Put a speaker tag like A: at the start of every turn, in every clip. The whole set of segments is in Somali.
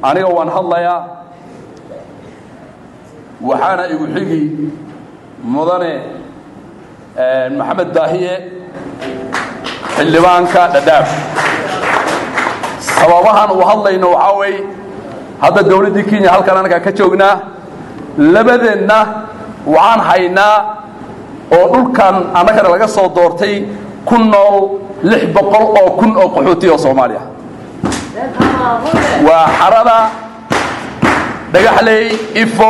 A: aniga waan hadlayaa waxaana igu xigi mudane maxamed daahiye xildhibaanka dhadhaaf sababahan uu hadlayno waxaa weeye hadda dawladdii kenya halkan anagaa ka joognaa labadeenna waxaan haynaa oo dhulkan annagana laga soo doortay ku nool lix boqol oo kun oo qaxooti oo soomaaliya waa xarada dhagaxley ifo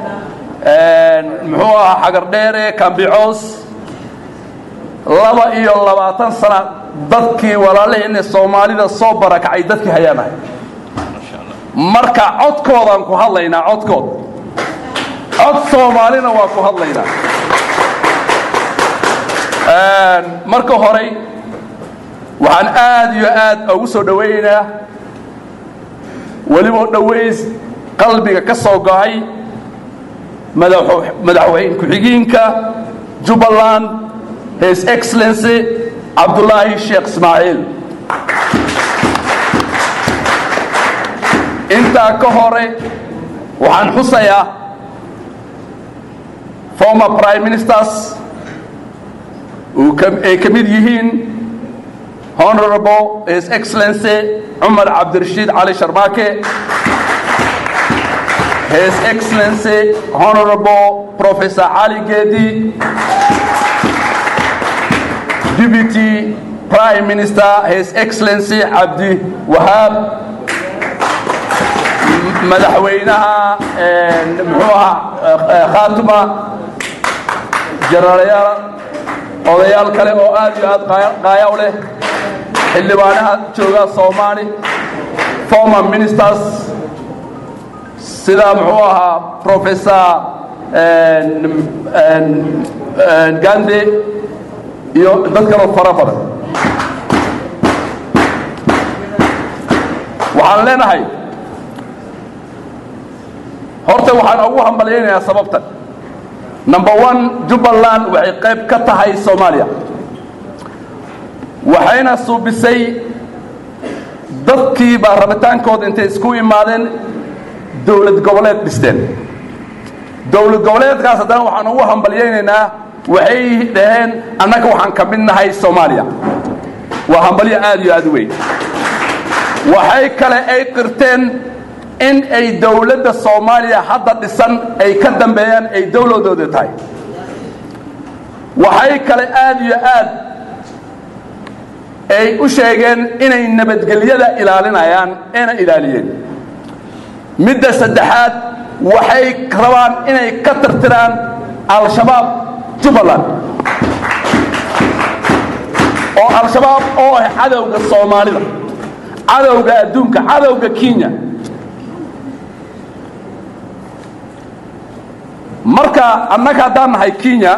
A: muxuu ahaa xagardheere kambicoos laba iyo labaatan sana dadkii walaalaheenna soomaalida soo barakacay dadkii hayaanahay marka codkoodaan ku hadlaynaa codkood cod soomaalina waa ku hadlaynaa marka horey waxaan aad iyo aad ugu soo dhowaynaynaa weliba dhoways qalbiga ka soo go'ay madaxweyne ku-xigeenka jubbaland his excellency cabdulaahi sheekh ismaaciil intaa ka hore waxaan xusayaa former prime ministers ay ka mid yihiin honorable his excellency cumar cabdirashiid cali sharmaake his excellency honorable professor cali geedi deputy prime minister his excellency cabdi wahaab madaxweynaha muxuu ahaa khaatuma jenarayaal odayaal kale oo aad iyo aad qaaya u leh xildhibaanaha jooga soomaali former ministers sida muxuu ahaa professor gande iyo dad kaloo fara badan waxaan leenahay horta waxaan ugu hambalyaynayaa sababtan number one jubbaland waxay qayb ka tahay soomaaliya waxayna suubisay dadkii baa rabitaankooda intay isku imaadeen dowlad goboleed dhisteen dowlad goboleedkaas haddana waxaan ugu hambalyaynaynaa waxay dhaheen annaga waxaan ka mid nahay soomaaliya waa hambalyo aad iyo aad u weyn waxay kale ay qirteen in ay dowladda soomaaliya hadda dhisan ay ka dambeeyaan ay dowladooda tahay waxay kale aad iyo aad ay u sheegeen inay nabadgelyada ilaalinayaan eena ilaaliyeen midda saddexaad waxay rabaan inay ka tirtiraan al-shabaab jubbaland oo al-shabaab oo ah cadowga soomaalida cadowga adduunka cadowga kenya marka annaga haddaan nahay kenya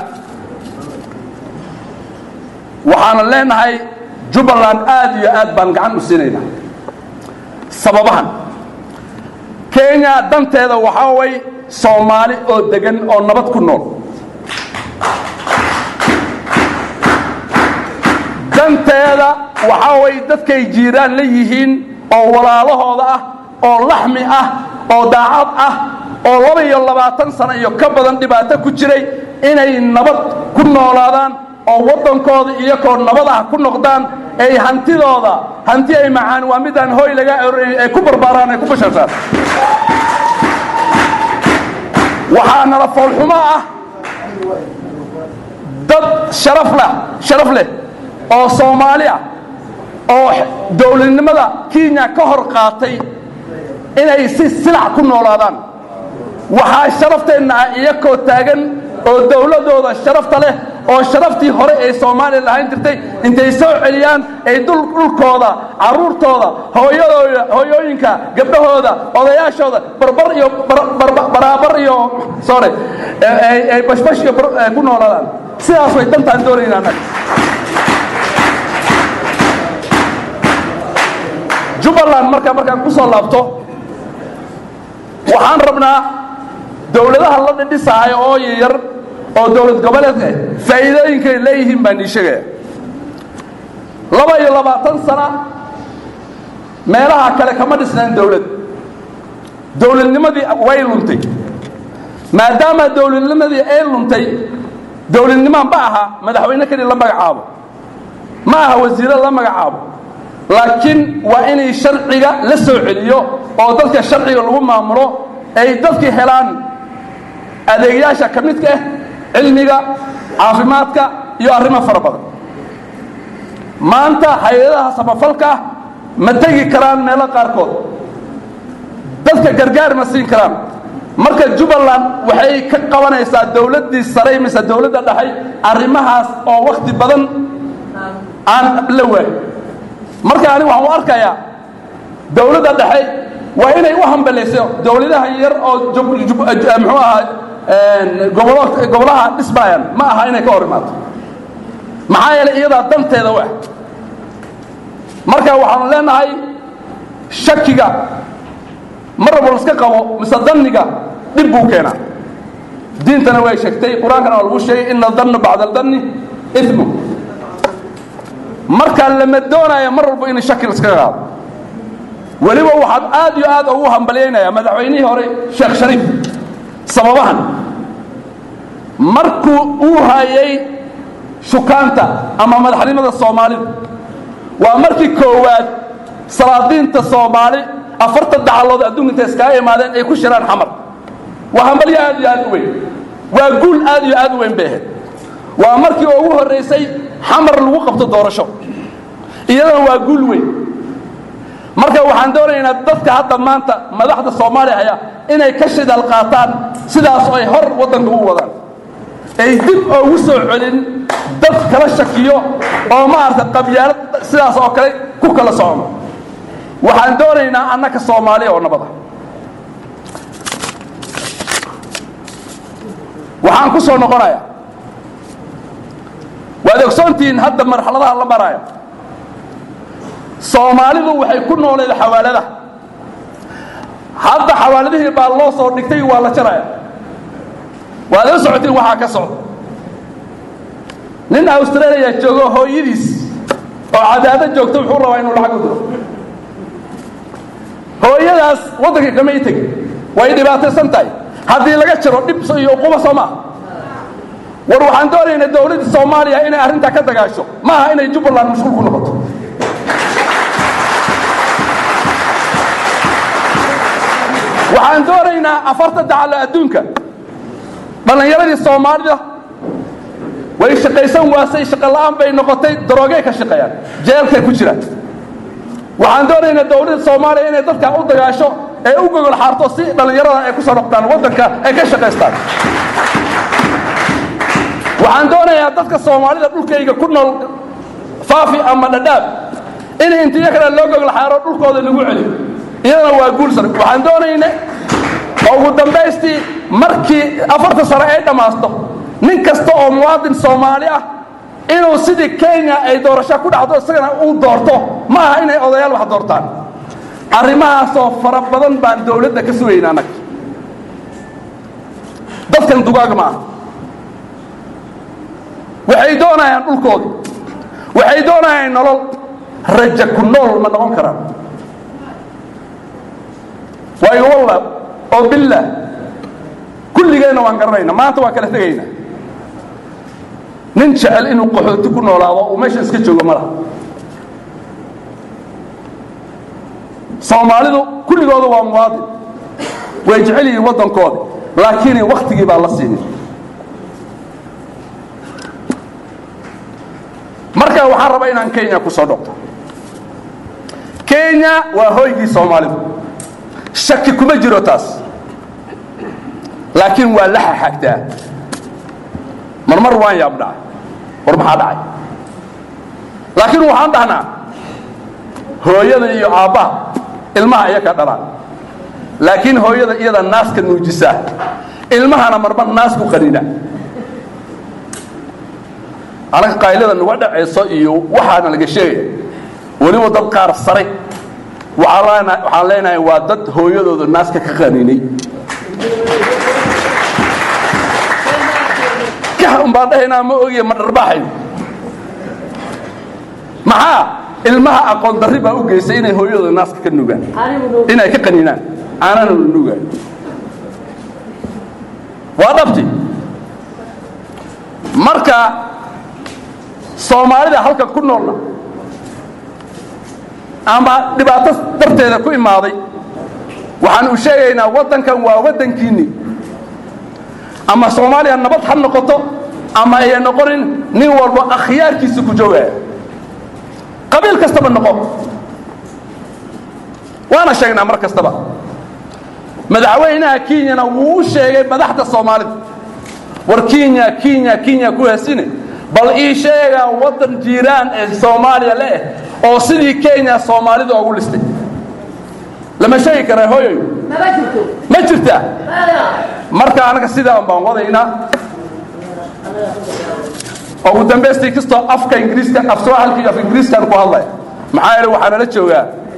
A: waxaana leenahay jubbaland aad iyo aad baan gacan u siinaynaa sababahan kenya danteeda waxaa way soomaali oo degan oo nabad ku nool danteeda waxaa way dadkay jiiraan la yihiin oo walaalahooda ah oo laxmi ah oo daacad ah oo laba iyo labaatan sano iyo ka badan dhibaato ku jiray inay nabad ku noolaadaan oo waddankooda iyakoo nabad ah ku noqdaan ay hantidooda hanti ay macaan waa midaan hoy laga arorin ay ku barbaaraan ay ku bashashaan waxaa nala foolxumo ah dad sharaf lah sharaf leh oo soomaali ah oo dowladnimada kenya ka hor qaatay inay si silac ku noolaadaan waxaa sharafteenna ah iyakoo taagan oo dowladooda sharafta leh oo sharaftii hore ee soomaaliya lahayn jirtay intay soo celiyaan ay dhulkooda carruurtooda hooyadooda hooyooyinka gabdhahooda odayaashooda barbar iyo baraabar iyo sore ay bashbash iyo ku noolaadaan sidaas way dantaan doonayna annaga jubbaland marka markaan ku soo laabto waxaan rabnaa dowladaha la dhidhisaayo oo yar oo dowlad goboleedka faa'iidooyinkay leeyihiin baan ii sheegaya laba iyo labaatan sana meelaha kale kama dhisnaan dowlad dowladnimadii way luntay maadaama dowladnimadii ay luntay dowladnimaan ma aha madaxweyne keli la magacaabo ma aha wasiiro la magacaabo laakiin waa inay sharciga la soo celiyo oo dadka sharciga lagu maamulo ay dadkii helaan adeegyaasha ka midka ah cilmiga caafimaadka iyo arrimo fara badan maanta hay-adaha samafalka ah ma tegi karaan meelo qaarkood dadka gargaar ma siin karaan marka jubbaland waxay ka qabanaysaa dowladdii saray mise dowladda dhaxay arrimahaas oo wakhti badan aan la waayo marka ani waxaan u arkayaa dowladda dhexe waa inay u hambalayso dowladaha yar oo muxuu ahaa gobolaha dhismaayaan ma aha inay ka hor imaato maxaa yeelay iyadaa danteeda u ah marka waxaanu leenahay shakiga mar walba laska qabo mise danniga dhib buu keenaa diintana way sheegtay qur-aankana waa lagu sheegay ina danna bacda aldanni imu markaa lama doonaya mar walba in shaki laskaga qaado weliba waxaad aad iyo aad ugu hambalyaynaya madaxweynihii hore sheekh shariif sababahan markuu uu hayay shukaanta ama madaxnimada soomaalida waa markii koowaad salaadiinta soomaali afartan dacalood adduunka intay iskaga imaadeen ay ku shiraan xamar waa hambalyo aad iyo aad u weyn waa guul aad iyo aad u weyn bay ahayd waa markii ugu horraysay xamar lagu qabto doorasho iyadana waa guul weyn marka waxaan doonaynaa dadka hadda maanta madaxda soomaaliya haya inay ka shidaal qaataan sidaas ay hor waddanka u wadaan ay dib oogu soo celin dad kala shakiyo oo maarata qabyaalad sidaas oo kale ku kala socono waxaan doonaynaa annaka soomaaliya oo nabada waxaan ku soo noqonayaa waad ogsoontihiin hadda marxaladaha la maraayo soomaalidu waxay ku nooleed xawaaladaha hadda xawaaladihii baa loo soo dhigtay waa la jaraya waad la socotiin waxaa ka socda nin australia joogo hooyadiis oo cadaado joogto wuxuu rabaa inuu lacag u diro hooyadaas waddanka kama i tegin way dhibaataysan tahay haddii laga jiro dhib iyo uquba soo maaha war waxaan doonaynaa dowladda soomaaliya inay arrintaa ka dagaasho ma aha inay jubbaland mashquul ku noqoto waxaan doonaynaa afarta dacalo adduunka dhallinyaradii soomaalida way shaqaysan waasay shaqola'aan bay noqotay daroogey ka shaqeeyaan jeelkay ku jiraan waxaan doonaynaa dowladda soomaaliya inay dadkaa u dagaasho ee u gogol xaarto si dhallinyarada ay ku soo noqdaan waddanka ay ka shaqaystaan waxaan doonayaa dadka soomaalida dhulkayga ku nool faafi ama dhadhaab in intiyo kale loo gogol xaaro dhulkooda lagu celiyo iyadana waa guulsan waxaan doonayna ugu dambaystii markii afarta sano ay dhammaasto nin kasta oo muwaadin soomaali ah inuu sidii kenya ay doorasho ku dhacdo isagana uu doorto ma aha inay odayaal wax doortaan arrimahaasoo fara badan baan dowladda ka sugayna annaga dadkan dugaag ma aha waxay doonayaan dhulkooda waxay doonayaan nolol raja ku nool ma noqon karaan waayo walla oo billah kulligeenna waan garanayna maanta waan kala tegayna nin jecel inuu qaxooti ku noolaado uu meesha iska joogo ma laha soomaalidu kulligooda waa muwaadin way jecel yihiin waddankooda laakiin wakhtigii baa la siinin marka waxaan rabaa inaan kenya ku soo dhocto kenya waa hoygii soomaalidu shaki kuma jiro taas laakiin waa la xaxagtaa marmar waan yaabdhaa war maxaa dhacay laakiin waxaan dhahnaa hooyada iyo aabbaha ilmaha iyaka dhalaan laakiin hooyada iyada naaska nuujisaa ilmahana marmar naas ku qanina anaga qaylada nuga dhacayso iyo waxaana laga sheegaya weliba dad qaar sare waxaan leenahay waa dad hooyadooda naaska ka qaninay umbaan dhahaynaa ma ogiye ma dharbaaxayn maxaa ilmaha aqoon darri baa u geysay inay hooyadooda naaska ka nugaan inay ka qaninaan caanana la nuugaayo waa dhabti marka soomaalida halkan ku noolna ama dhibaato darteeda ku imaaday waxaan u sheegaynaa waddankan waa waddankiinni ama soomaaliya nabad ha noqoto ama ayan noqonin nin walba akhyaarkiisa ku joogaya qabiil kastaba noqo waana sheegnaa mar kastaba madaxweynaha kenyana wuu u sheegay madaxda soomaalida war kenya kenya kenya ku heesine bal ii sheegaa waddan jiiraan ee soomaaliya leeh oo sidii kenya soomaalida ugu listay lama sheegi karaa hooyoy ma jirtaa marka anaga sidaan baan wadaynaa ugu dambaystii kastoo afka ingiriiska af sooxalka iyo af ingiriiskaan ku hadlaya maxaa yeele waxaa nala joogaa